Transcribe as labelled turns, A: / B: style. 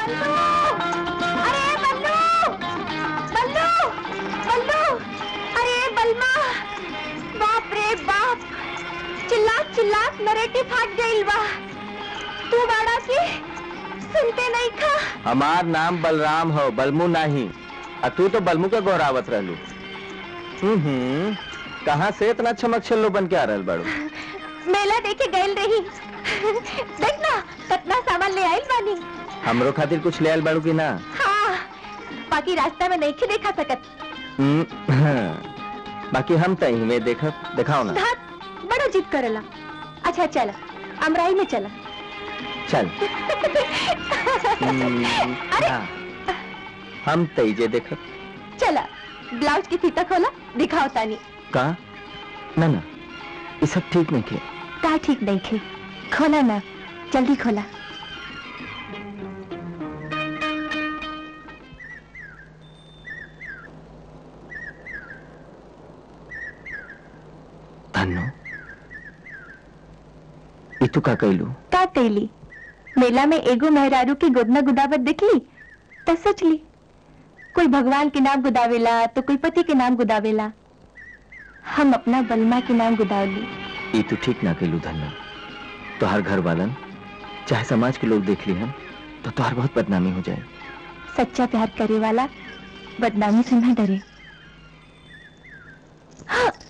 A: बल्लू अरे बल्लू बल्लू बल्लू अरे बलमा बाप रे बाप चिल्लात चिल्लात नरेटी फाट गईल बा तू बाड़ा की सुनते नहीं खा
B: हमार नाम बलराम हो बलमू नहीं आ तू तो बलमू के गोरावत रहलू हम्म कहाँ से इतना चमक छल्लो बन के आ रहल बाड़ू
A: मेला देखे गईल रही देख ना कितना सामान ले आइल बानी
B: हमरो खातिर कुछ ले आयल बाड़ू की ना
A: हाँ बाकी रास्ता में नहीं के देखा सकत
B: हम्म, बाकी हम तही में देखब दिखाओ ना
A: धात बड़ा जिद करेला अच्छा चल अमराई में चला
B: चल हम्म,
A: अरे
B: हाँ, हम तईजे देखब
A: चला ब्लाउज की फीता खोला दिखाओ तानी
B: का ना ना ये सब ठीक नहीं के
A: का ठीक नहीं खे खोला ना जल्दी खोला
B: धन्नो ये तू का कैलू
A: का कैली मेला में एगो मेहरारू की गोदना गुदावत दिखली तो सोच ली कोई भगवान के नाम गुदावेला तो कोई पति के नाम गुदावेला हम अपना बलमा के नाम गुदावली
B: ये तू ठीक ना कैलू धन्नो तोहार घर वालन चाहे समाज के लोग देख ली हम तो तोहार बहुत बदनामी हो जाए
A: सच्चा प्यार करे वाला बदनामी से न डरे हाँ,